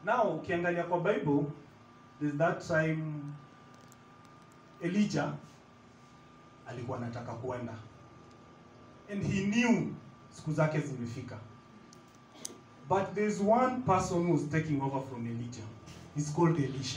now ukiangalia kwa bible there's that time elijah alikuwa anataka kuenda and he knew siku zake zimefika but there's one person who was taking over from elijah He's called elisha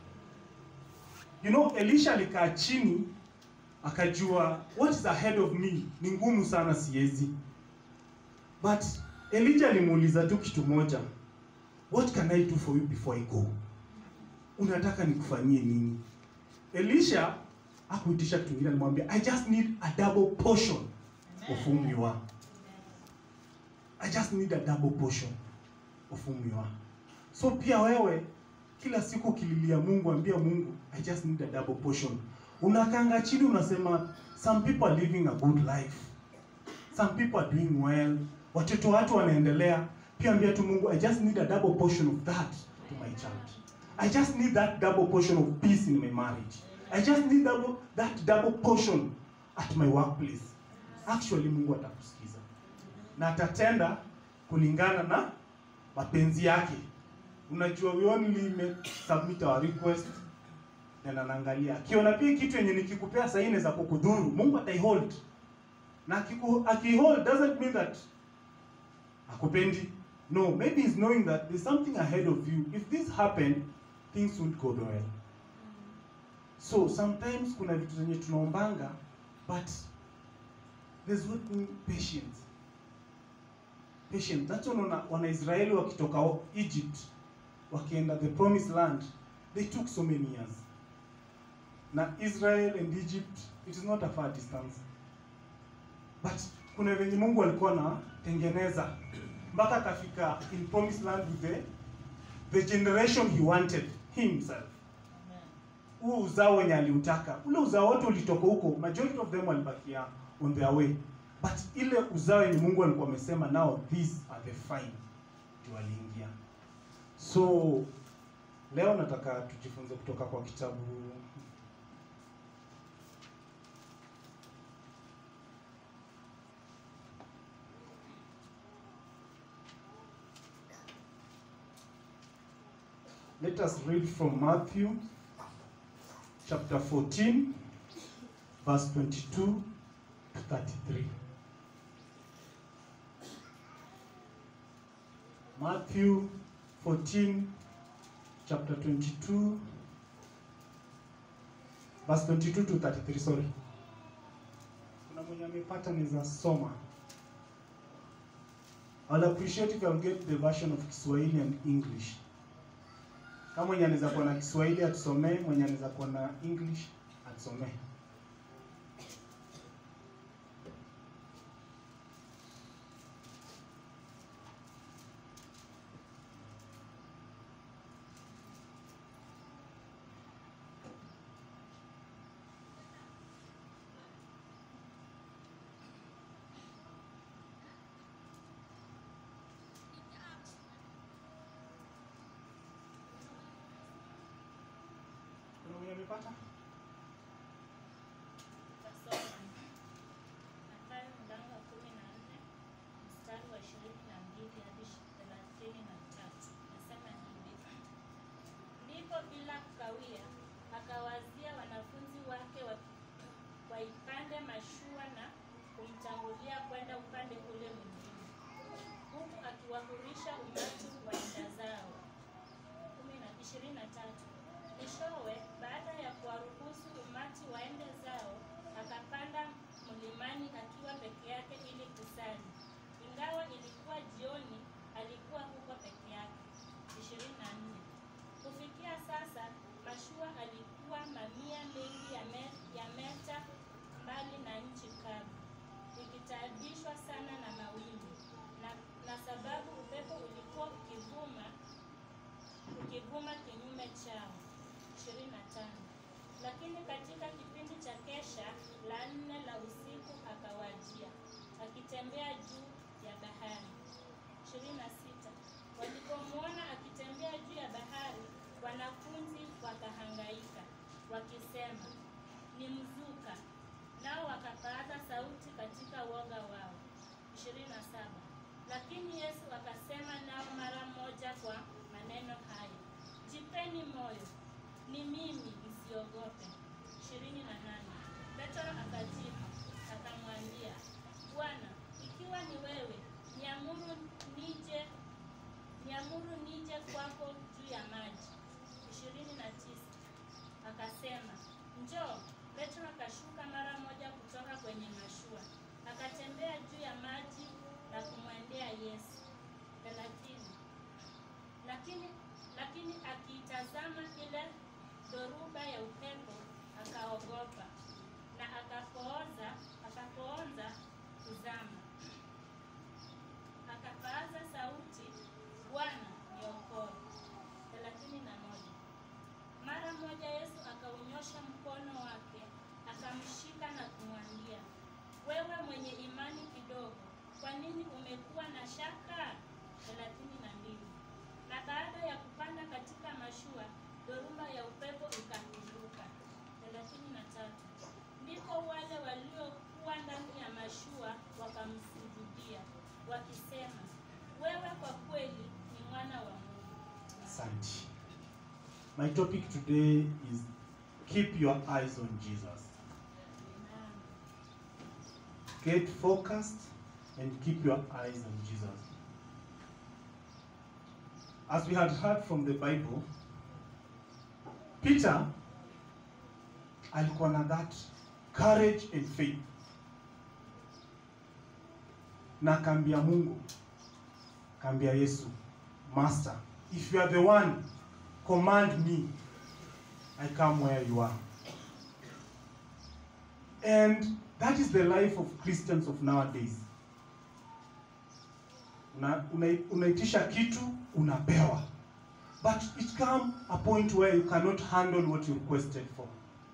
you know elisha alikaa chini akajua what is ahead of me ni ngumu sana siwezi but elijah alimuuliza tu kitu moja what can i do for you before i go unataka nikufanyie nini elisha akuitisha kitu kingine alimwambia i just need a double portion of whom you are i just need a double portion of whom you are so pia wewe kila siku ukililia mungu ambia mungu i just need a double portion unakanga chini unasema some people are living a good life some people are doing well watoto watu wanaendelea pia ambia tu mungu i just need a double portion of that to my child i just need that double portion of peace in my marriage i just need double, that double portion at my workplace actually mungu atakusikiza na atatenda kulingana na mapenzi yake unajua we only make submit our request then anaangalia akiona pia kitu yenye nikikupea saa nne za kukudhuru mungu ataihold na akiku- akihold doesn't mean that akupendi no maybe he's knowing that there's something ahead of you if this happen things won't go well so sometimes kuna vitu zenye tunaombanga but there's what we patience patient that's why unaona wanaisraeli wakitoka o- egypt wakienda the promised land they took so many years na israel and egypt it is not a far distance but kuna venye mungu alikuwa anatengeneza mpaka akafika in promised land with the, the generation he wanted himself huo uzao wenye aliutaka ule uzao wote ulitoka huko majority of them walibakia on their way but ile uzao yenye mungu alikuwa amesema now these are the fine ndio waliingia so leo nataka tujifunze kutoka kwa kitabu let us read from matthew chapter 14 verse 22 to 33 matthew 14 chapter 22 verse 22 to 33 sorry kuna mwenye amepata naweza soma I'll appreciate if I'll get the version of Kiswahili and English. Kama mwenye anaweza kuwa na Kiswahili atusomee, mwenye anaweza kuwa na English atusomee. Kuna mwenye amepata? Tasoma. Mathayo mlango wa kumi na nne mstari wa ishirini na mbili hadi thelathini na tatu nasema hivi: ndipo bila kukawia akawazia wanafunzi wake wa- waipande mashua na kumtangulia kwenda upande ule mwingine, huku akiwahurisha umati waenda zao. kumi na ishirini na tatu. Mwishowe, baada ya kuwaruhusu umati waende zao, akapanda mlimani akiwa peke yake ili kusali. Ingawa ilikuwa jioni, alikuwa huko peke yake. ishirini na nne. Kufikia sasa, mashua alikuwa mamia mengi ya, me, ya meta mbali na nchi kavu, ikitaabishwa sana na mawimbi na, na sababu upepo ulikuwa ukivuma ukivuma kinyume chao. 25. Lakini katika kipindi cha kesha la nne la usiku akawajia, akitembea juu ya bahari. 26. Walipomwona akitembea juu ya bahari, wanafunzi wakahangaika, wakisema, ni mzuka. Nao wakapaaza sauti katika woga wao. 27. Lakini Yesu akasema nao mara moja kwa maneno maneno haya, jipeni moyo, ni mimi, msiogope. ishirini na nane. Petro akajibu akamwambia, Bwana, ikiwa ni wewe, niamuru nije niamuru nije kwako juu ya maji. ishirini na tisa. Akasema, njoo. Petro akashuka mara moja kutoka kwenye mashua, akatembea juu ya maji na kumwendea Yesu. thelathini. Lakini lakini akiitazama ile dhoruba ya upepo akaogopa, na akapooza akapoonza kuzama. Akapaaza sauti, Bwana niokoe. thelathini na moja. Mara moja Yesu akaunyosha mkono wake akamshika na kumwambia, wewe mwenye imani kidogo, kwa nini umekuwa na shaka? thelathini na mbili. Na baada ya kupanda katika mashua, dhoruba ya upepo ikapinduka. thelathini na tatu. Ndipo wale waliokuwa ndani ya mashua wakamsujudia wakisema, wewe kwa kweli ni mwana wa Mungu. Asante. My topic today is keep your eyes on Jesus. Amen. Get focused and keep your eyes on Jesus. As we had heard from the Bible, Peter alikuwa na that courage and faith, na akaambia Mungu, akaambia Yesu, Master, if you are the one, command me, I come where you are. And that is the life of Christians of nowadays. Una, una, unaitisha kitu unapewa. But it come a point where you cannot handle what you requested for.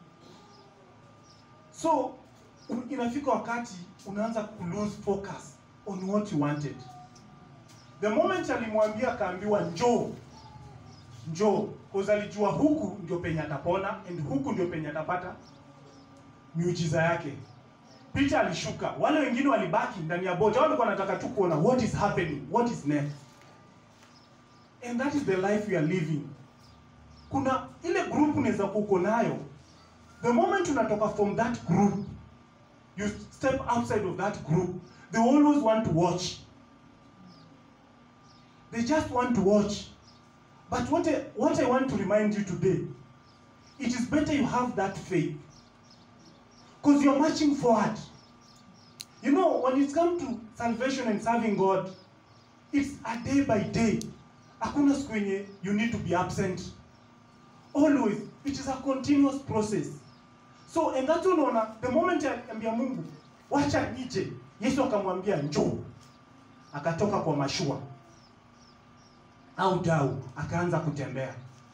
So un- inafika wakati unaanza ku lose focus on what you wanted. The moment alimwambia akaambiwa njoo, njoo, cause alijua huku ndio penye atapona and huku ndio penye atapata miujiza yake. Peter alishuka, wale wengine walibaki ndani ya boti. Wao walikuwa wanataka tu kuona what is happening, what is next. And that is the life we are living. Kuna ile group unaweza kuwa uko nayo, the moment unatoka from that group, you step outside of that group, they always want to watch. They just want to watch. But what I, what I want to remind you today, it is better you have that faith because you're marching forward. You know, when it comes to salvation and serving God, it's a day by day. Hakuna siku yenye you need to be absent. Always, it is a continuous process. So, and that's unaona, the moment aliambia Mungu, wacha nije, Yesu akamwambia njoo. Akatoka kwa mashua au dau, akaanza kutembea.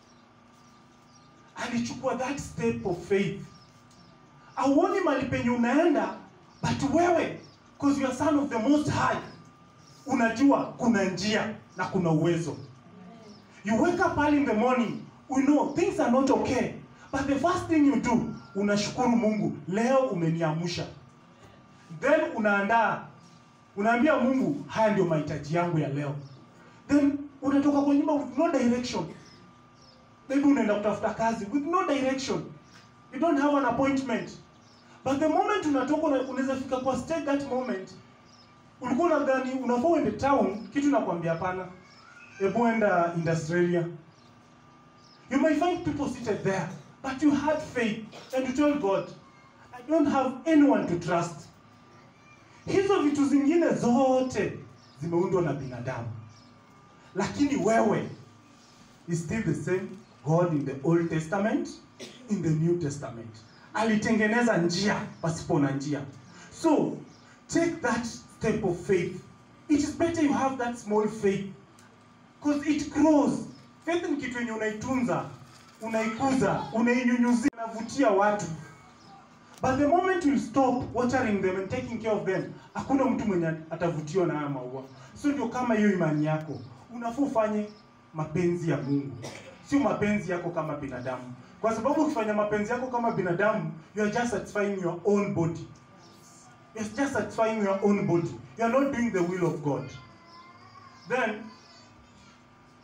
Alichukua that step of faith auoni mali penye unaenda but wewe because you are son of the most high unajua kuna njia na kuna uwezo you wake up early in the morning we know things are not okay but the first thing you do unashukuru mungu leo umeniamsha then unaandaa unaambia mungu haya ndio mahitaji yangu ya leo then unatoka kwa nyumba with no direction maybe unaenda kutafuta kazi with no direction you don't have an appointment but the moment unatoka una- unaweza fika kwa stage that moment ulikuwa unadhani unafaa uende town kitu nakwambia hapana hebu enda industrialia you may find people seated there but you had faith and you told god i don't have anyone to trust hizo vitu zingine zote zimeundwa na binadamu lakini wewe is still the same God in the Old Testament, in the New Testament. Alitengeneza njia pasipo na njia. So, take that step of faith. It is better you have that small faith because it grows. Faith ni kitu yenye unaitunza, unaikuza, unainyunyuzia, unavutia watu. But the moment you stop watering them and taking care of them, hakuna mtu mwenye atavutiwa na haya maua. So ndio kama hiyo imani yako, unafaa ufanye mapenzi ya Mungu, sio mapenzi yako kama binadamu, kwa sababu ukifanya mapenzi yako kama binadamu, you are just satisfying your own body. You are just satisfying your own body. You are not doing the will of God. Then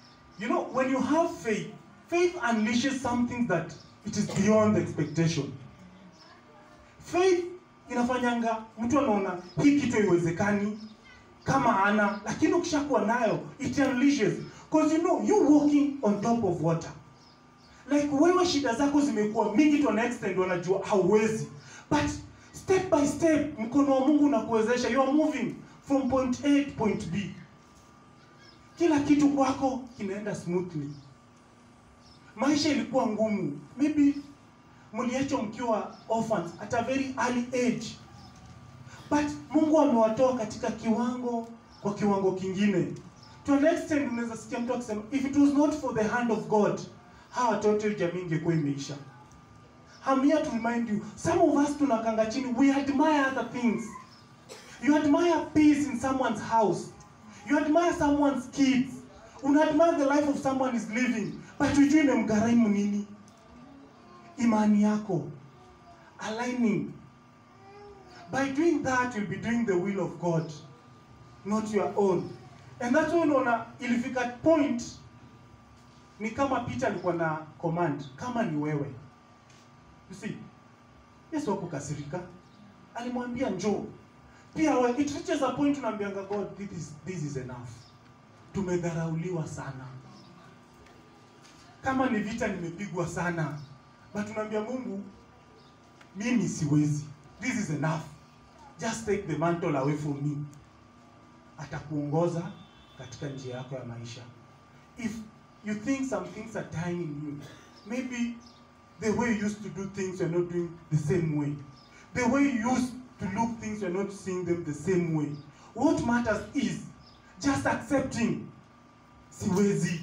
you know when you have faith faith unleashes something that it is beyond expectation faith inafanyanga mtu anaona hii kitu haiwezekani kama ana lakini ukishakuwa nayo it unleashes because you know you walking on top of water like wewe shida zako zimekuwa mingi to an extent wanajua hauwezi but step by step mkono wa mungu unakuwezesha you are moving from point a to point b kila kitu kwako kinaenda smoothly maisha ilikuwa ngumu maybe mliachwa mkiwa orphans at a very early age but mungu amewatoa katika kiwango kwa kiwango kingine to an extent unaweza sikia mtu akisema if it was not for the hand of god hawa watoto jamii ingekuwa imeisha I'm here to remind you some of us tunakanga chini we admire other things you admire peace in someone's house you admire someone's kids una admire the life of someone is living but hujui imemgharimu nini imani yako aligning by doing that you'll be doing the will of god not your own and that's why unaona ilifika point ni kama peter alikuwa na command kama ni wewe you see yesu hakukasirika alimwambia njoo pia we, it reaches a point unaambianga god this is, this is enough tumedharauliwa sana kama ni vita nimepigwa sana but unaambia mungu mimi siwezi this is enough just take the mantle away from me atakuongoza katika njia yako ya maisha if you think some things are dying in you maybe the way you used to do things you're not doing the same way the way you used to look things you're not seeing them the same way what matters is just accepting siwezi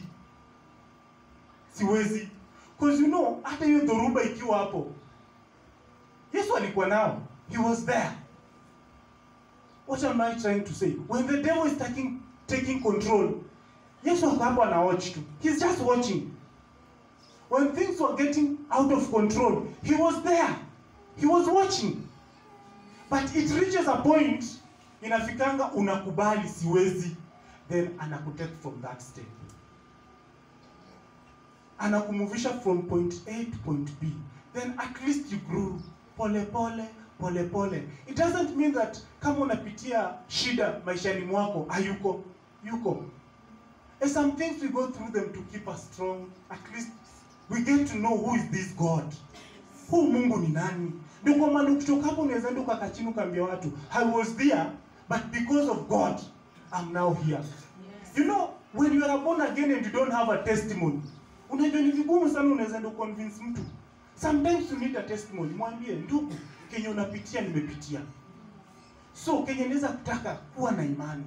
siwezi because you know hata hiyo dhoruba ikiwa hapo yesu alikuwa nao he was there what am i trying to say when the devil is taking, taking control yesu ako hapo ana watch tu he's just watching when things were getting out of control he was there he was watching but it reaches a point inafikanga unakubali siwezi then anakutake from that step anakumuvisha from point a to point b then at least you grew pole pole pole pole it doesn't mean that kama unapitia shida maishani mwako hayuko yuko and some things we go through them to keep us strong at least we get to know who is this god huu mungu ni nani ndio kwa maana ukitoka hapo unaweza enda ukakaa chini ukaambia watu i was there but because of god i'm now here you know when you are born again and you don't have a testimony unajua ni vigumu sana unaweza enda convince mtu sometimes you need a testimony mwambie ndugu kenye unapitia nimepitia so kenye naweza kutaka kuwa na imani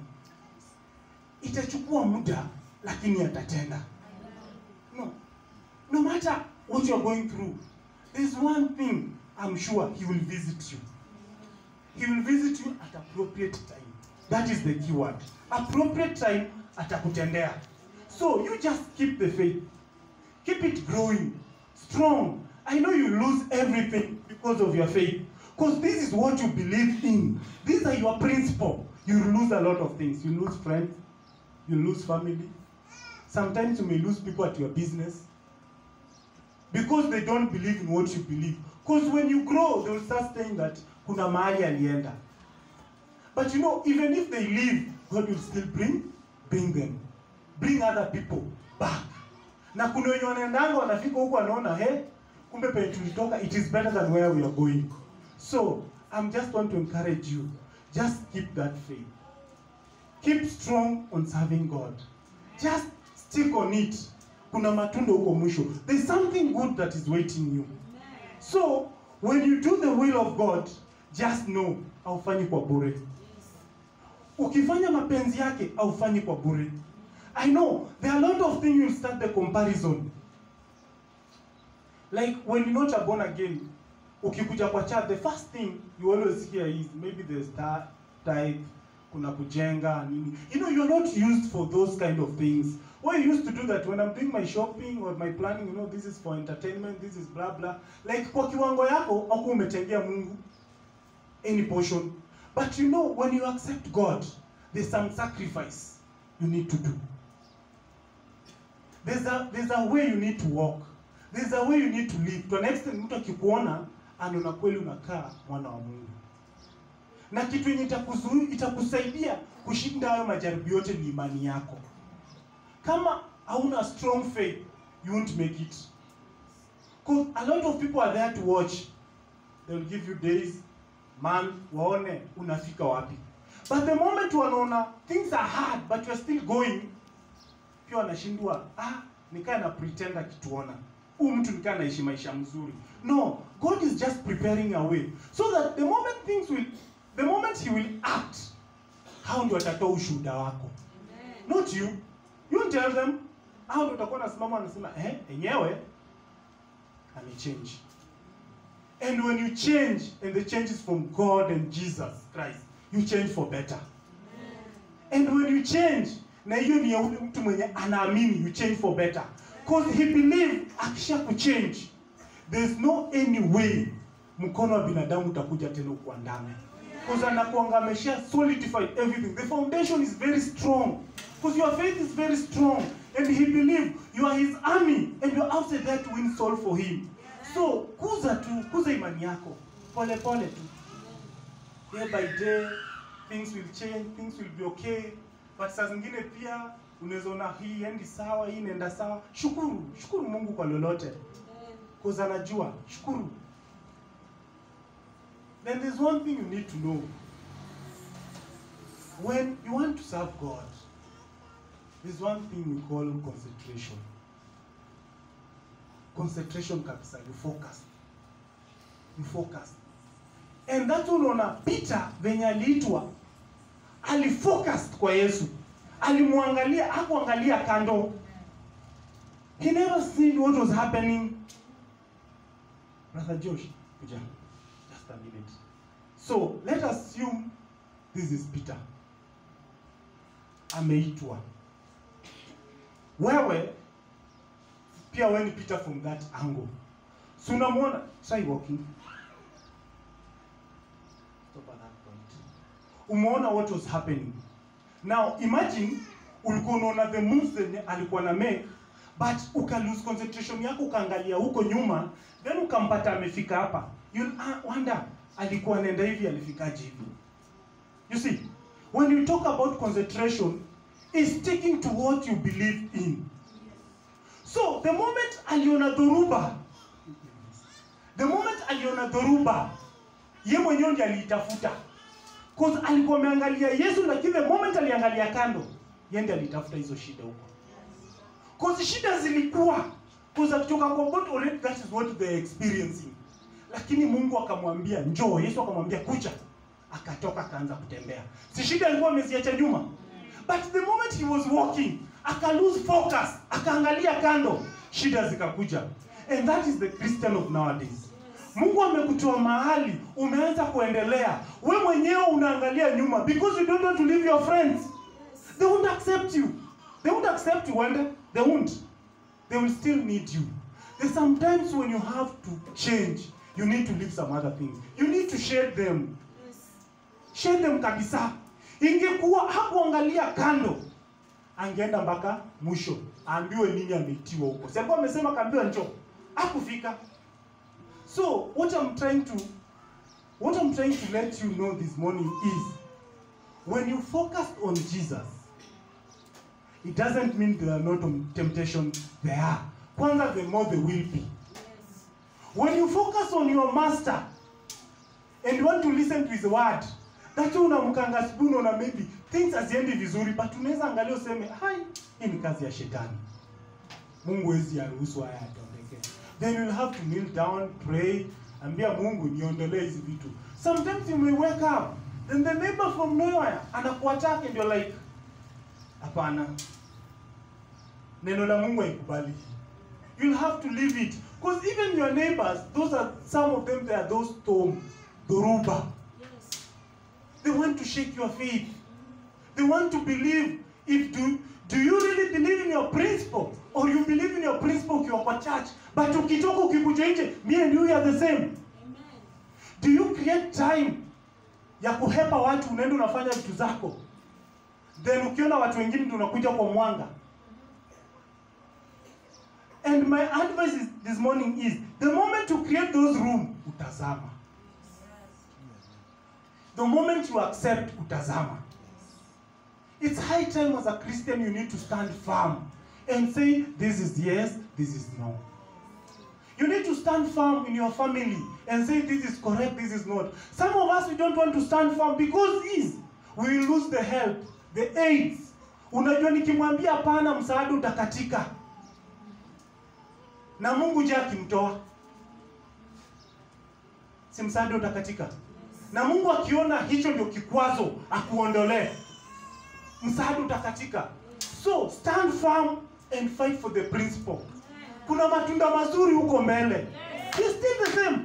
itachukua muda lakini atatenda no no matter what you are going through there's one thing i'm sure he will visit you he will visit you at appropriate time that is the key word appropriate time atakutendea so you just keep the faith keep it growing strong i know you lose everything because of your faith because this is what you believe in these are your principle you lose a lot of things you lose friends you lose family sometimes you may lose people at your business because they don't believe in what you believe because when you grow they will start saying that kuna mahali alienda but you know even if they leave god will still bring bring them bring other people back na kuna wenye wanaendanga wanafika huku wanaona he kumbe penye tulitoka it is better than where we are going so i'm just want to encourage you just keep that faith keep strong on serving god just stick on it kuna matunda huko mwisho there's something good that is waiting you so when you do the will of god just know haufanyi kwa bure ukifanya mapenzi yake haufanyi kwa bure i know there are a lot of things you'll start the comparison like when you're not a born again ukikuja kwa church the first thing you always hear is maybe the star tithe kuna kujenga nini you know you're not used for those kind of things we used to do that when i'm doing my shopping or my planning you know this is for entertainment this is blah blah like kwa kiwango yako aku umetengea mungu any portion but you know when you accept god there's some sacrifice you need to do there's a, there's a way you need to walk there's a way you need to live to an extent mtu akikuona anaona kweli unakaa mwana wa mungu na kitu yenye itakuzu- itakusaidia kushinda hayo majaribu yote ni imani yako kama hauna strong faith you won't make it Because a lot of people are there to watch they will give you days month waone unafika wapi but the moment wanaona things are hard but you're still going pia wanashindwa ah nikaa na pretend akituona huu mtu nikaa naishi maisha mzuri no god is just preparing a way so that the moment things will the moment he will act hao ndio watatoa ushuhuda wako not you you won't tell them hao ndio utakuwa nasimama wanasema eh enyewe amechange and when you change and the change is from god and jesus christ you change for better and when you change na hiyo ni ya ule mtu mwenye anaamini you change for better because he believe akisha kuchange there's no any way mkono wa binadamu utakuja tena ukuandame because anakuanga amesha solidified everything the foundation is very strong because your faith is very strong and he believe you are his army and you're outside there to win soul for him so kuza tu kuza imani yako pole pole tu day by day things will change things will be okay but saa zingine pia unaweza ona hii endi sawa hii inaenda sawa shukuru shukuru mungu kwa lolote cause anajua shukuru then there's one thing you need to know when you want to serve god there's one thing we call concentration concentration kabisa you focus you focus and that's unaona peter venye aliitwa alifocused kwa yesu alimwangalia hakuangalia kando he never seen what was happening brother josh kuja just a minute so let us assume this is peter ameitwa wewe pia wewe ni peter from that angle so unamwona try walking stop at that point umeona what was happening now imagine ulikuwa unaona the moves zenye alikuwa na make but uka lose concentration yako ukaangalia huko nyuma then ukampata amefika hapa you'll uh, wonder alikuwa anaenda hivi alifikaje hivi you see when you talk about concentration is sticking to what you believe in so the moment aliona dhoruba the moment aliona dhoruba ye mwenyewe ndiye aliitafuta cause alikuwa ameangalia yesu lakini the moment aliangalia kando ye ndiye alitafuta hizo shida huko cause shida zilikuwa cause akitoka kwa boat already that is what they are experiencing lakini mungu akamwambia njoo yesu akamwambia kuja akatoka akaanza kutembea si shida alikuwa ameziacha nyuma but the moment he was walking aka lose focus akaangalia kando shida zikakuja and that is the christian of nowadays mungu amekutoa mahali umeanza kuendelea we mwenyewe unaangalia nyuma because you don't want to leave your friends they won't accept you they won't accept you wende they won't they will still need you there's sometimes when you have to change you need to leave some other things you need to share them share them kabisa ingekuwa hakuangalia kando angeenda mpaka mwisho aambiwe nini ameitiwa huko sababu amesema kaambiwa njoo hakufika so what i'm trying to what i'm trying to let you know this morning is when you focus on jesus it doesn't mean there are not temptation there are kwanza the more there will be when you focus on your master and you want to listen to his word that unamkanga asubuhi unaona maybe things haziendi vizuri but unaweza angalia useme hai hii ni kazi ya shetani mungu hezi aruhusu haya yatendeke then you'll have to kneel down pray ambia mungu niondolee hizi vitu sometimes you may wake up then the neighbor from nowhere anakuattack and you're like hapana neno la mungu haikubali you'll have to leave it because even your neighbors those are some of them they are those storm dhoruba they want to shake your faith they want to believe if do, do you really believe in your principle or you believe in your principle ukiwa kwa church but ukitoka ukikuja nje me and you are the same do you create time ya kuhepa watu unaenda unafanya vitu zako then ukiona watu wengine ndio unakuja kwa mwanga and my advice is, this morning is the moment you create those room utazama the moment you accept utazama it's high time as a christian you need to stand firm and say this is yes this is no you need to stand firm in your family and say this is correct this is not some of us we don't want to stand firm because is we will lose the help the aids unajua nikimwambia hapana msaada utakatika na mungu je akimtoa si msaada utakatika na mungu akiona hicho ndio kikwazo akuondolee msaada utakatika so stand firm and fight for the principle kuna matunda mazuri huko mbele He's still the same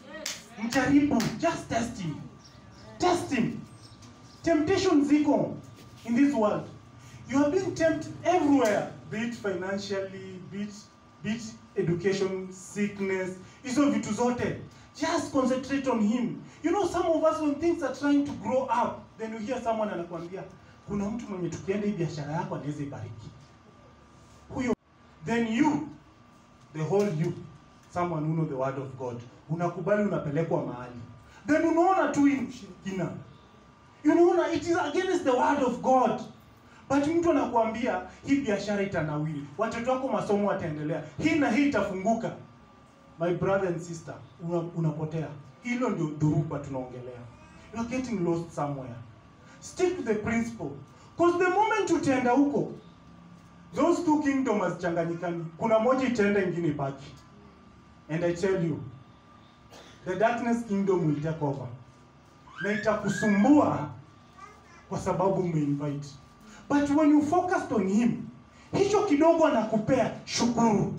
mjaribu just test him test him temptation ziko in this world you are being tempted everywhere be it financially be it, be it education sickness hizo vitu zote just concentrate on him you know some of us when things are trying to grow up then you hear someone anakuambia kuna mtu mwenye tukienda hii biashara yako anaweza ibariki huyo then you the whole you someone who know the word of god unakubali unapelekwa mahali then unaona tu hii ushirikina unaona it is against the word of god but mtu anakuambia hii biashara itanawili watoto wako masomo wataendelea hii na hii itafunguka my brother and sister una, unapotea hilo ndio dhuruba tunaongelea you are getting lost somewhere stick to the principle because the moment utaenda huko those two kingdom hazichanganyikani kuna moja itaenda ingine ibaki and i tell you the darkness kingdom will take over na itakusumbua kwa sababu umeinvite but when you focused on him hicho kidogo anakupea shukuru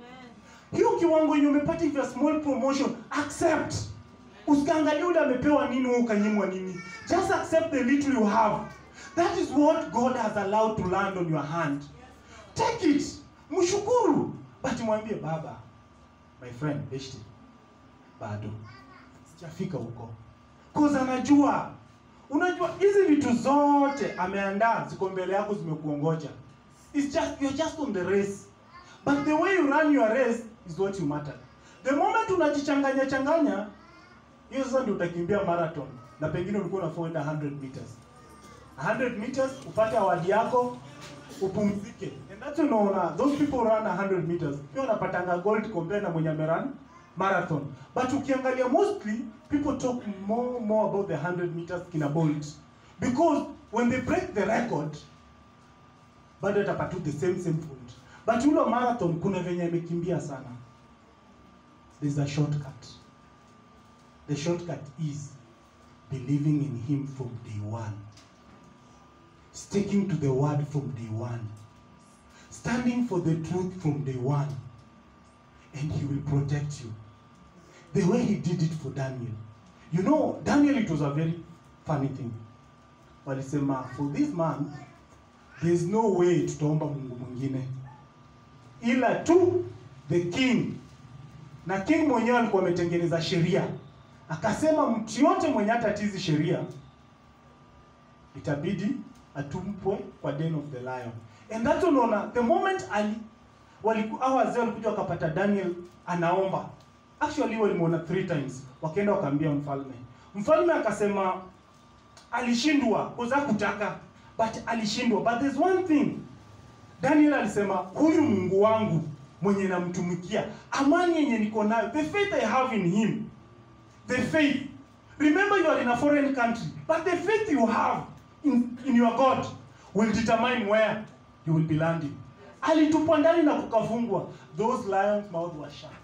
hiyo kiwango yenye umepata hivyo small promotion accept usikaangalia ule amepewa nini wewe ukanyimwa nini just accept the little you have that is what god has allowed to land on your hand take it mshukuru but mwambie baba my friend beshte bado sijafika huko cause anajua unajua hizi vitu zote ameandaa ziko mbele yako zimekuongoja It's just, you're just on the race but the way you run your race is what you matter the moment unajichanganya changanya hiyo sasa ndio utakimbia marathon na pengine ulikuwa unafuenda 100 meters 100 meters upate awadi yako upumzike and that's when unaona those people run 100 meters pia wanapatanga gold compare na mwenye amerun marathon but ukiangalia mostly people talk more more about the 100 meters kina bolt because when they break the record bado atapatu the same same point but ule wa marathon kuna venye amekimbia sana there's a shortcut the shortcut is believing in him from day one sticking to the word from day one standing for the truth from day one and he will protect you the way he did it for daniel you know daniel it was a very funny thing walisema for this man there is no way tutaomba mungu mwingine ila tu the king na king mwenyewe alikuwa ametengeneza sheria akasema mtu yote mwenye hatatizi sheria itabidi atumpwe kwa den of the lion and that unaona the moment ali waliku hao wazee walikuja wakapata daniel anaomba actually walimuona three times wakaenda wakaambia mfalme mfalme akasema alishindwa kuza kutaka but alishindwa but there's one thing daniel alisema huyu mungu wangu mwenye namtumikia amani yenye niko nayo the faith i have in him the faith remember you are in a foreign country but the faith you have in, in your god will determine where you will be landing alitupwa ndani na kukafungwa those lions mouth were shut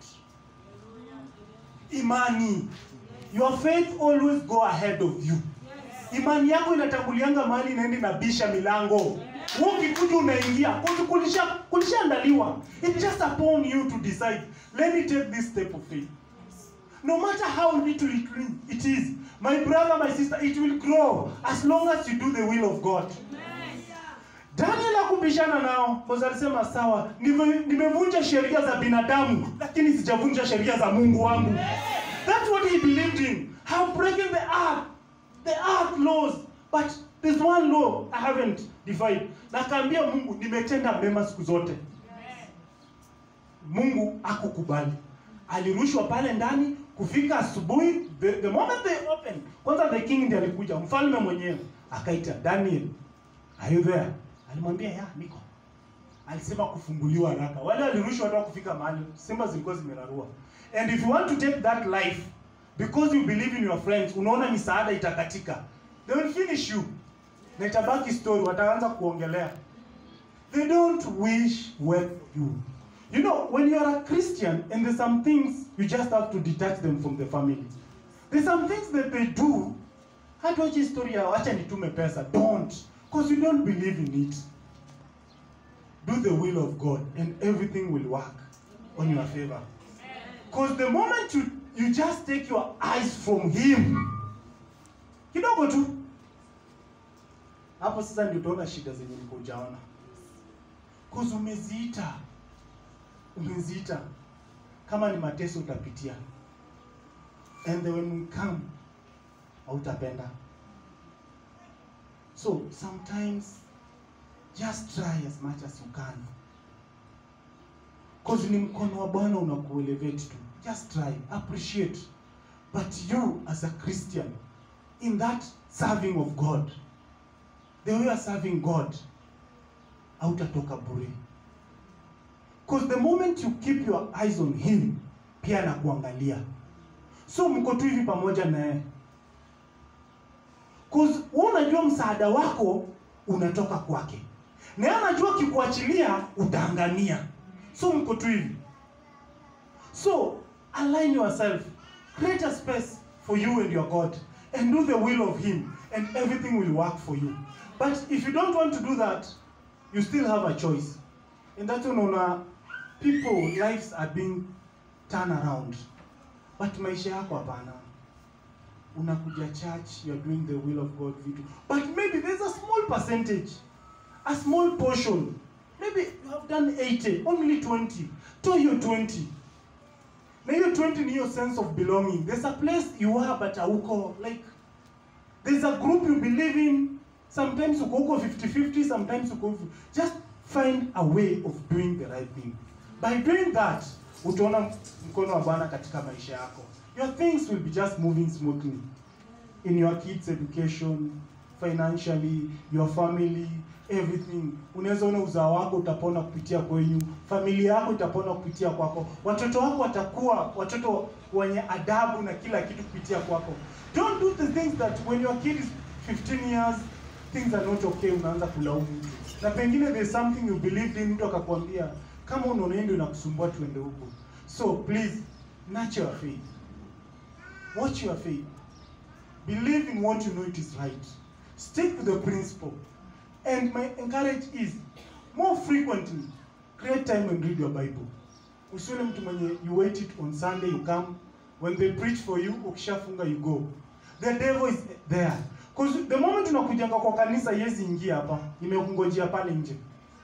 imani your faith always go ahead of you imani yako inatangulianga mahali inaenda inabisha milango Wewe ukikuja unaingia Kuzi- kulisha kulishaandaliwa it's just upon you to decide let me take this step of faith no matter how little it, it is my brother my sister it will grow as long as you do the will of god daniel akubishana nao kwa sababu alisema sawa nime- nimevunja sheria za binadamu lakini sijavunja sheria za mungu wangu that's what he believed in have broken the earth the earth laws but there's one law i haven't defied na akaambia mungu nimetenda mema siku zote mungu akukubali alirushwa pale ndani kufika asubuhi the, the moment they opened kwanza the king ndiye alikuja mfalme mwenyewe akaita daniel are you there alimwambia ya niko alisema kufunguliwa haraka wale walirushwa hata kufika mahali simba zilikuwa zimerarua and if you want to take that life because you believe in your friends unaona misaada itakatika they will finish you na itabaki story wataanza kuongelea they don't wish well for you you know when you are a christian and there's some things you just have to detach them from the family there's some things that they do hata wacha story ya wacha nitume pesa don't because you don't believe in it do the will of god and everything will work on your favor because the moment you, you just take your eyes from him kidogo tu hapo sasa ndio utaona shida zenye niko ujaona cause umeziita umeziita kama ni mateso utapitia and then when we come hautapenda so sometimes just try as much as you can cause ni mkono wa bwana unakuelevate tu just try appreciate but you as a christian in that serving of god the way you are serving god hautatoka bure because the moment you keep your eyes on him pia anakuangalia so mko tu hivi pamoja na yeye Cause wewe unajua msaada wako unatoka kwake na yeye anajua kikuachilia utaangamia so mko tu hivi so align yourself create a space for you and your god and do the will of him and everything will work for you but if you don't want to do that you still have a choice and that's when unaona people lives are being turned around but maisha yako hapana unakuja church you're doing the will of god vitu but maybe there's a small percentage a small portion maybe you have done 80 only 20 to hiyo 20 na hiyo 20 ni hiyo sense of belonging there's a place you are but hauko like there's a group you believe in sometimes uko huko 50-50 sometimes uko huko just find a way of doing the right thing by doing that utaona mkono wa bwana katika maisha yako your things will be just moving smoothly in your kids education financially your family everything unaweza ona uzao wako utapona kupitia kwenyu familia yako itapona kupitia kwako watoto wako watakuwa watoto wenye adabu na kila kitu kupitia kwako don't do the things that when your kid is 15 years things are not okay unaanza kulaumu mtu na pengine there's something you believed in mtu akakwambia kama unaona ndio inakusumbua tuende huko so please nurture your faith watch your faith believe in what you know it is right stick to the principle and my encourage is more frequently create time and read your bible usione mtu mwenye you wait it on sunday you come when they preach for you ukishafunga you go the devil is there Cause the moment unakujanga kwa kanisa yezi ingia hapa imekungojea pale nje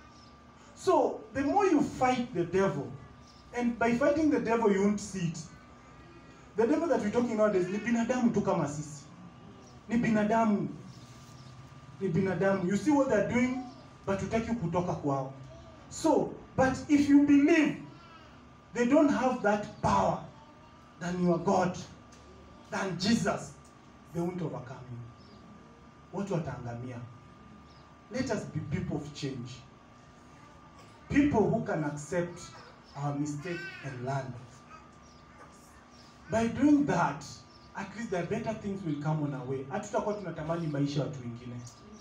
so the more you fight the devil and by fighting the devil you won't see it the devil that we're talking nowadays ni binadamu tu kama sisi ni binadamu ni binadamu you see what they're doing but utaki kutoka kwao so but if you believe they don't have that power than your god than jesus they won't overcome you watu wataangamia let us be people of change people who can accept our mistake and learn by doing that at least the better things will come on our way hatutakuwa tunatamani maisha ya watu wengine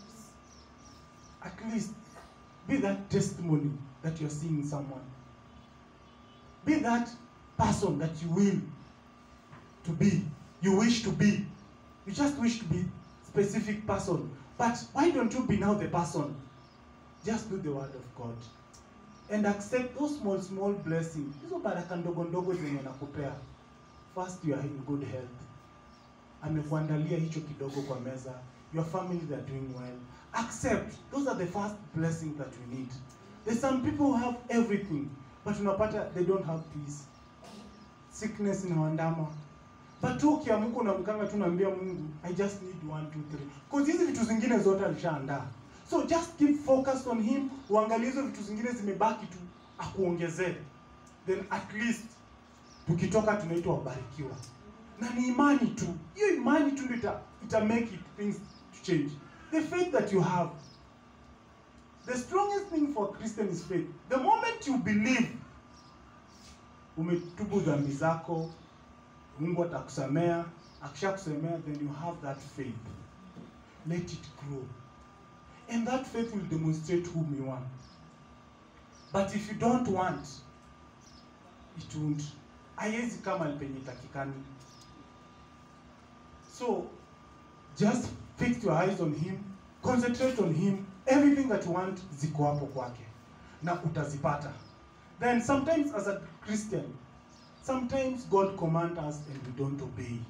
at least be that testimony that you're seeing in someone be that person that you will to be you wish to be you just wish to be specific person but why don't you be now the person just do the word of god and accept those small small blessings hizo baraka ndogo ndogo zenye nakupea first you are in good health amekuandalia hicho kidogo kwa meza your family they are doing well accept those are the first blessings that we need there's some people who have everything but unapata they don't have peace sickness inawaandama but tu ukiamka unamkanga tu naambia mungu i just need one two three cause hizi vitu zingine zote alishaandaa so just keep focused on him uangalie hizo vitu zingine zimebaki tu akuongezee then at least tukitoka tunaitwa wabarikiwa na ni imani tu hiyo imani tu ndio ita, ita make it things to change the faith that you have the strongest thing for a christian is faith the moment you believe umetubu dhambi zako mungu atakusamea akishakusemea then you have that faith let it grow and that faith will demonstrate whom you are but if you don't want it won't haiwezi kama penye takikani so just fix your eyes on him concentrate on him everything that you want ziko hapo kwake na utazipata then sometimes as a christian sometimes god command us and we don't obey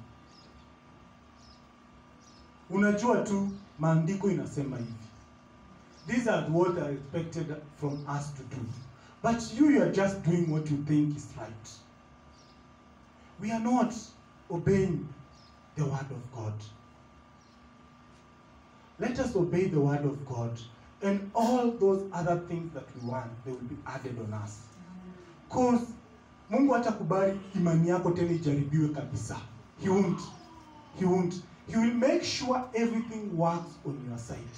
unajua tu maandiko inasema hivi these are what are expected from us to do but you, you are just doing what you think is right we are not obeying the word of god let us obey the word of god and all those other things that we want they will be added on us cause mungu hatakubali imani yako tena ijaribiwe kabisa he won't he won't he will make sure everything works on your side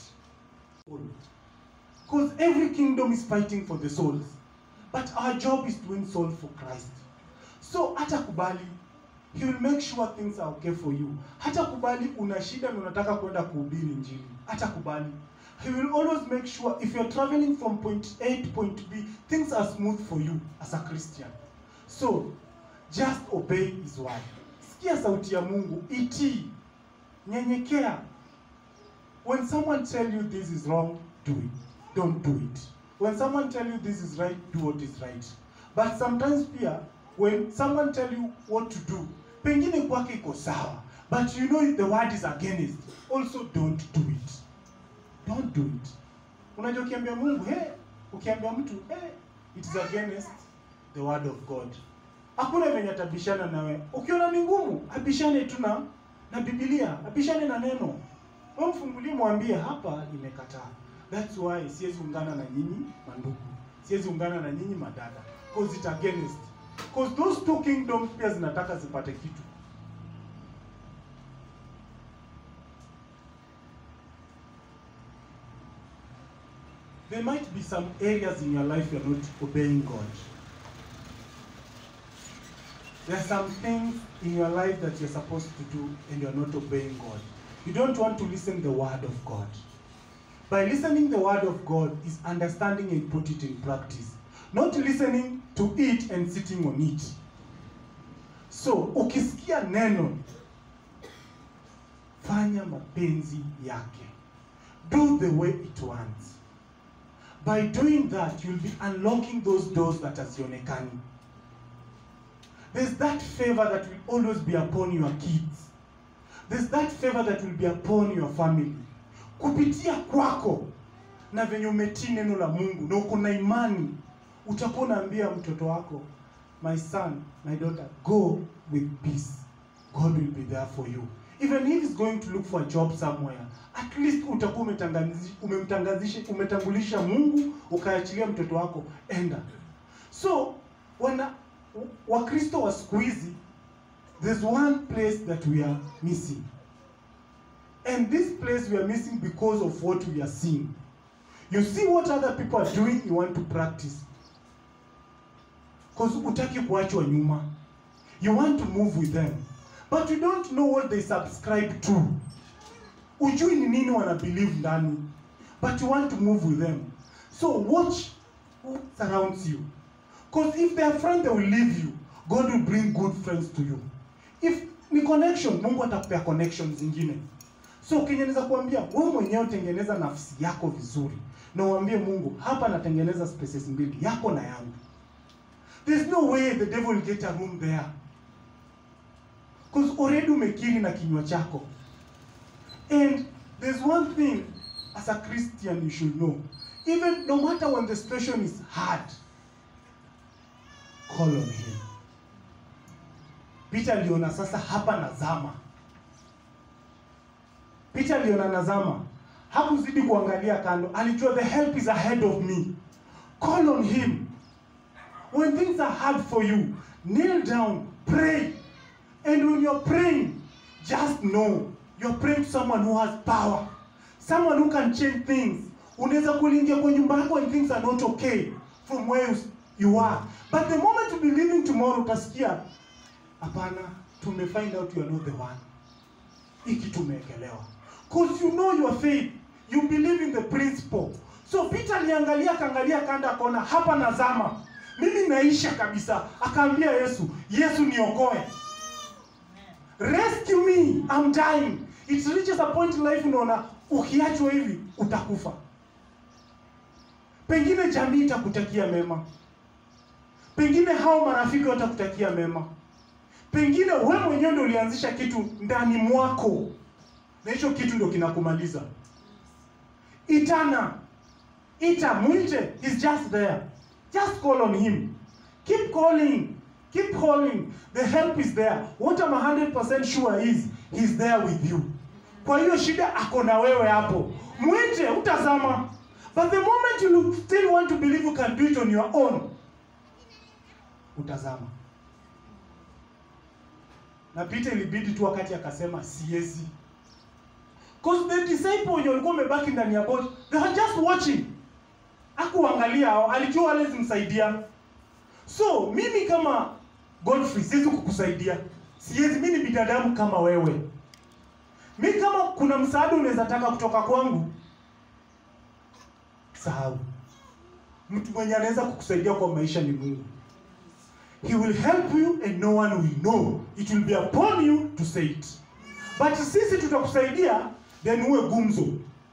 because every kingdom is fighting for the souls but our job is to win souls for christ so hatakubali he will make sure things are okay for you hatakubali una shida na unataka kwenda kuhubiri injili hatakubali he will always make sure if you're traveling from point a to point b things are smooth for you as a christian so just obey his word sikia sauti ya mungu itii nyenyekea when someone tell you this is wrong do it don't do it when someone tell you this is right do what is right but sometimes pia when someone tell you what to do pengine kwake iko sawa but you know the word is against also don't do it don't do it unajua ukiambia mungu hey, ukiambia mtu hey, it is against the word of god hakuna venye atabishana nawe ukiona ni ngumu abishane tu na na bibilia abishane na neno we mfungulie mwambie hapa imekataa thats why siwezi ungana na nyinyi mandugu siwezi ungana na nyinyi madada cause it against cause those two kingdoms pia zinataka zipate kitu there might be some areas in your life you're not obeying god there are some things in your life that you're supposed to do and you're not obeying god you don't want to listen the word of god by listening the word of god is understanding and put it in practice not listening to it and sitting on it so ukisikia neno fanya mapenzi yake do the way it wants by doing that you'll be unlocking those doors that hazionekani there's that favor that will always be upon your kids there's that favor that will be upon your family kupitia kwako na venye umetii neno la mungu na uko na imani utakuwa unaambia mtoto wako my son my daughter go with peace god will be there for you even if he's going to look for a job somewhere at least utakuwa umetangazi- umemtangazisha umetangulisha mungu ukaachilia mtoto wako enda so wana wakristo wa siku hizi there's one place that we are missing and this place we are missing because of what we are seeing you see what other people are doing you want to practice because utaki kuachwa nyuma you want to move with them but you don't know what they subscribe to ujui ni nini wana believe ndani but you want to move with them so watch who surrounds you because if they are friends they will leave you god will bring good friends to you if ni connection mungu atakupea connection zingine so kenye naweza kuambia wewe mwenyewe tengeneza nafsi yako vizuri na uambie mungu hapa natengeneza spaces mbili yako na yangu there's no way the devil will get a room there because already umekiri na kinywa chako and there's one thing as a christian you should know even no matter when the situation is hard call on him peter aliona sasa hapa nazama peter aliona nazama hakuzidi kuangalia kando alijua the help is ahead of me call on him when things are hard for you kneel down pray and when you're praying just know you're praying to someone who has power someone who can change things unaweza kuingia kwa nyumba yako and things are not okay from where you, you are but the moment you be leaving tomorrow utasikia hapana tume find out you are not the one hiki tumeekelewa cause you know your faith you believe in the principle so peter aliangalia akaangalia kanda akaona hapa nazama mimi naisha kabisa akaambia yesu yesu niokoe rescue me I'm dying it reaches a point in life unaona ukiachwa hivi utakufa pengine jamii itakutakia mema pengine hao marafiki watakutakia mema pengine we mwenyewe ndo ulianzisha kitu ndani mwako na hicho kitu ndo kinakumaliza itana ita mwite he's just there just call on him keep calling keep calling the help is there what I'm 100% sure is he's there with you kwa hiyo shida ako na wewe hapo mwite utazama but the moment you still want to believe you can do it on your own utazama na Peter ilibidi tu wakati akasema siezi Cause the disciple wenye walikuwa wamebaki ndani ya boat, they were just watching. Hakuangalia hao, alijua wale zimsaidia. So, mimi kama Godfrey siwezi kukusaidia. Siwezi, mimi ni binadamu kama wewe. Mimi kama kuna msaada unaweza taka kutoka kwangu, sahau. Mtu mwenye anaweza kukusaidia kwa maisha ni Mungu. He will help you and no one will know. It will be upon you to say it. But sisi tutakusaidia then uwe gumzo.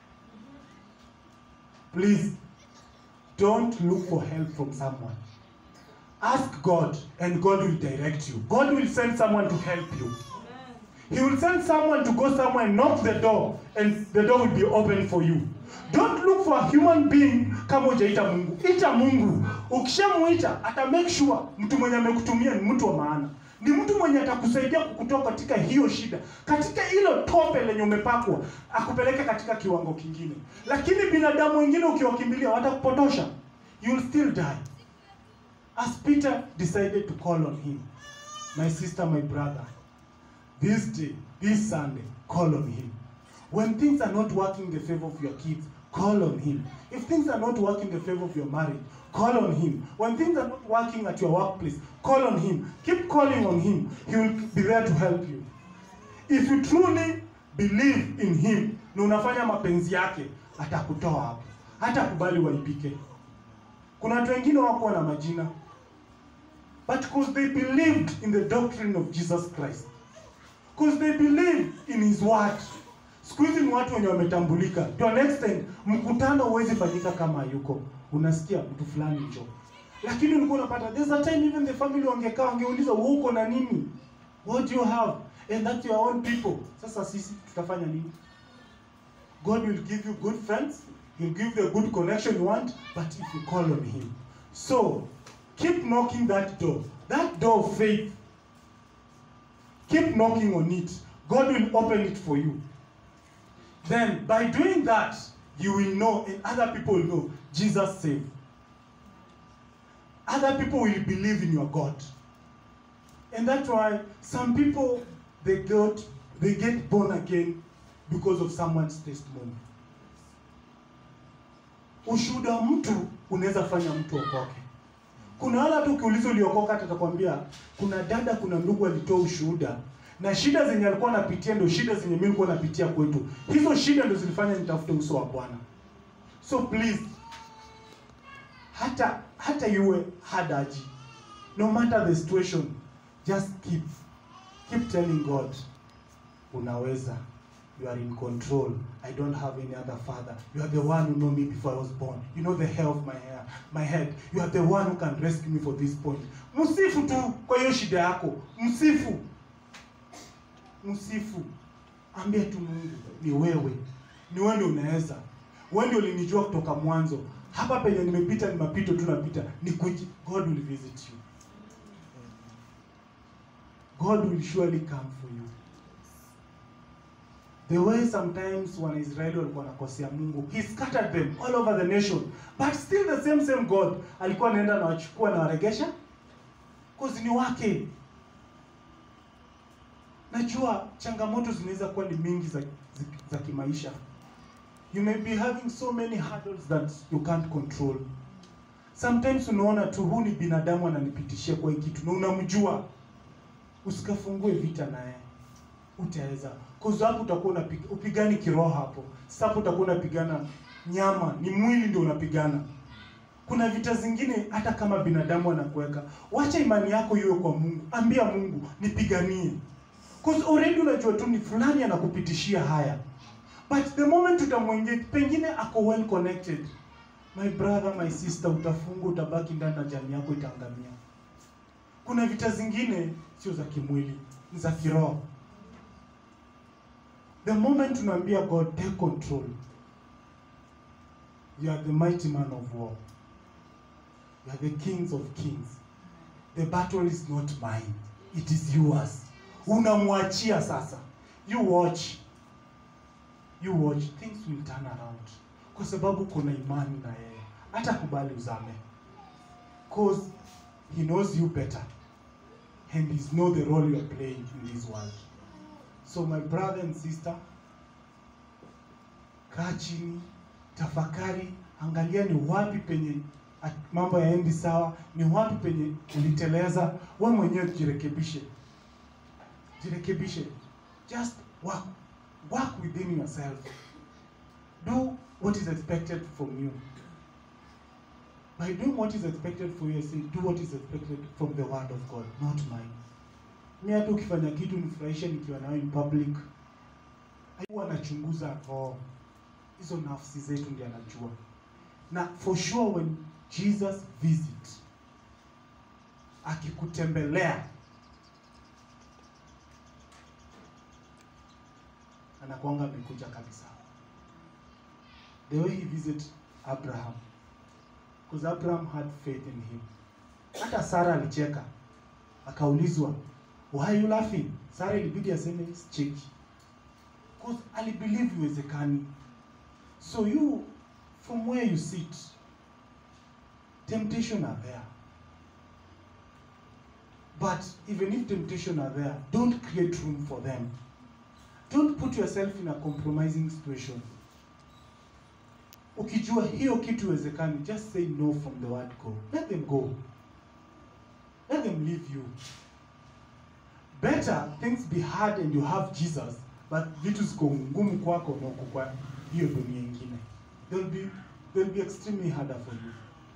Please don't look for help from someone. Ask God and God will direct you. God will send someone to help you. He will send someone to go somewhere and knock the door and the door will be open for you. Don't look for a human being kama hujaita Mungu. Ita Mungu. Ukishamuita ata make sure mtu mwenye amekutumia ni mtu wa maana. Ni mtu mwenye atakusaidia kukutoa katika hiyo shida, katika hilo tope lenye umepakwa, akupeleke katika kiwango kingine. Lakini binadamu wengine ukiwakimbilia watakupotosha. You will still die. As Peter decided to call on him, my sister, my brother, this day, this Sunday, call on him. When things are not working in the favor of your kids, call on him. If things are not working in the favor of your marriage, call on him. When things are not working at your workplace, call on him. Keep calling on him. He will be there to help you. If you truly believe in him na unafanya mapenzi yake, atakutoa hapo. Hatakubali waibike. Kuna watu wengine wako na majina but because they believed in the doctrine of Jesus Christ because they believe in his word. Siku hizi ni watu wenye wametambulika. To an extent, mkutano huwezi fanyika kama yuko. Unasikia mtu fulani njo. Lakini ulikuwa unapata there's a time even the family wangekaa wangeuliza wewe uko na nini? What do you have? And that's your own people. Sasa sisi tutafanya nini? God will give you good friends. He'll give you the good connection you want, but if you call on him. So, keep knocking that door. That door of faith. Keep knocking on it. God will open it for you. Then, by doing that, you will know, and other people will know, Jesus saved. Other people will believe in your God. And that's why some people, they got, they get born again because of someone's testimony. Ushuhuda wa mtu unaweza fanya mtu okoke. Kuna wale hata ukiuliza uliokoka, hata atakwambia kuna dada, kuna ndugu alitoa ushuhuda na shida zenye alikuwa anapitia ndio shida zenye mimi nilikuwa napitia kwetu. Hizo shida ndio zilifanya nitafute uso wa Bwana. So please, hata hata iwe hard aje, no matter the situation, just keep keep telling God, unaweza you are in control. I don't have any other father. You are the one who know me before I was born. You know the hair of my hair, my head. You are the one who can rescue me for this point. Msifu tu kwa hiyo shida yako. Msifu. Msifu. Ambia tu Mungu, ni wewe. Ni wewe ndio unaweza. Wewe ndio ulinijua kutoka mwanzo. Hapa penye nimepita ni mapito tu napita. Ni kuji. God will visit you. God will surely come for you. the way sometimes wanaisraeli walikuwa wanakosea mungu he scattered them all over the nation but still the same same god alikuwa anaenda na wachukua na waregesha cause ni wake najua changamoto zinaweza kuwa ni mingi za, za, za kimaisha you may be having so many hurdles that you can't control sometimes unaona tu huu ni binadamu ananipitishia kwa hii kitu na unamjua usikafungue vita naye utaweza cause hapo utakuwa unapiga upigani kiroho hapo sasa hapo utakuwa unapigana nyama ni mwili ndio unapigana kuna vita zingine hata kama binadamu anakuweka wacha imani yako iwe kwa mungu ambia mungu nipiganie cause already unajua tu ni fulani anakupitishia haya but the moment utamwengage pengine ako well connected my brother my sister utafunga utabaki ndani na jamii yako itaangamia kuna vita zingine sio za kimwili ni za kiroho the moment unaambia god take control you are the mighty man of war you are the kings of kings the battle is not mine it is yours unamwachia sasa you watch you watch things will turn around kwa sababu kuna imani na yeye hata kubali uzame cause he knows you better and he know the role you are playing in this world so my brother and sister kaa chini tafakari angalia ni wapi penye at- mambo yaendi sawa ni wapi penye uliteleza we mwenyewe jirekebishe jirekebishe just work work within yourself do what is expected from you by doing what is expected for you I say do what is expected from the word of god not mine mi hata ukifanya kitu nifurahishe nikiwa nawe in public huwa anachunguza roho hizo nafsi zetu ndi anajua na for sure when jesus visit akikutembelea anakwanga amekuja kabisa the way he visit abraham because abraham had faith in him hata sara alicheka akaulizwa why are you laughing sara ilibidi aseme cheki because alibelieve iwezekani so you from where you sit temptation are there but even if temptation are there don't create room for them don't put yourself in a compromising situation ukijua hiyo kitu iwezekani just say no from the word go let them go let them leave you better things be hard and you have jesus but vitu ziko ngumu kwako na uko kwa hiyo dunia ingine they'll be, they'll be extremely harder for you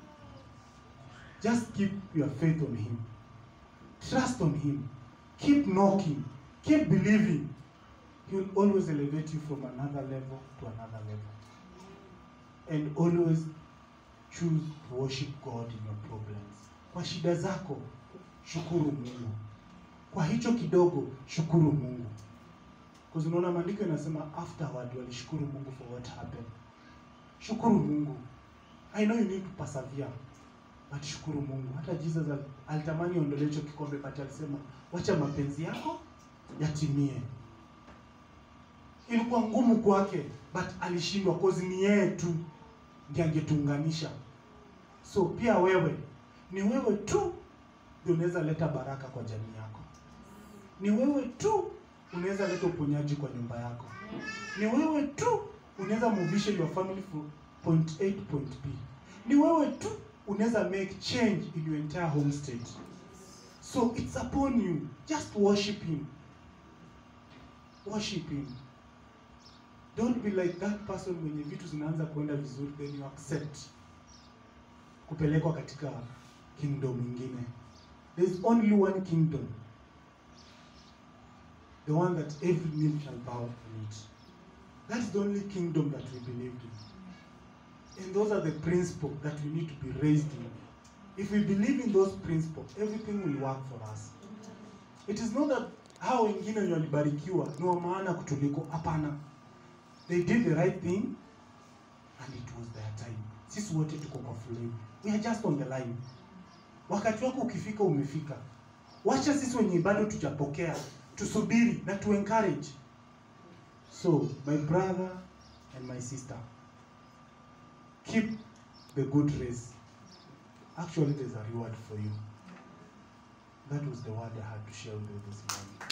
just keep your faith on him trust on him keep knocking keep believing he will always elevate you from another level to another level and always choose to worship god in your problems kwa shida zako shukuru mungu kwa hicho kidogo shukuru mungu Because unaona maandiko inasema afterward walishukuru mungu for what happened shukuru mungu i know you need to persevere but shukuru mungu hata jesus al- alitamani ondolee hicho kikombe but alisema wacha mapenzi yako yatimie ilikuwa ngumu kwake but alishindwa cause ni yeye tu ndiye angetuunganisha so pia wewe ni wewe tu ndio unaweza leta baraka kwa jamii yako ni wewe tu unaweza leta uponyaji kwa nyumba yako ni wewe tu unaweza movisha your family from point A to point B ni wewe tu unaweza make change in your entire home state so it's upon you just worship him worship him don't be like that person mwenye vitu zinaanza kuenda vizuri then you accept kupelekwa katika kingdom ingine there is only one kingdom the one that every knee shall bow in it that is the only kingdom that we believed in and those are the principles that we need to be raised in if we believe in those principles everything will work for us it is not that hao wengine wenye walibarikiwa ni wa maana kutuliko hapana they did the right thing and it was their time sisi wote tuko kwa foleni we are just on the line wakati wako ukifika umefika wacha sisi wenye bado tujapokea tusubiri na tu encourage So, my brother and my sister, keep the good race. Actually, there's a reward for you. That was the word I had to share with you this morning.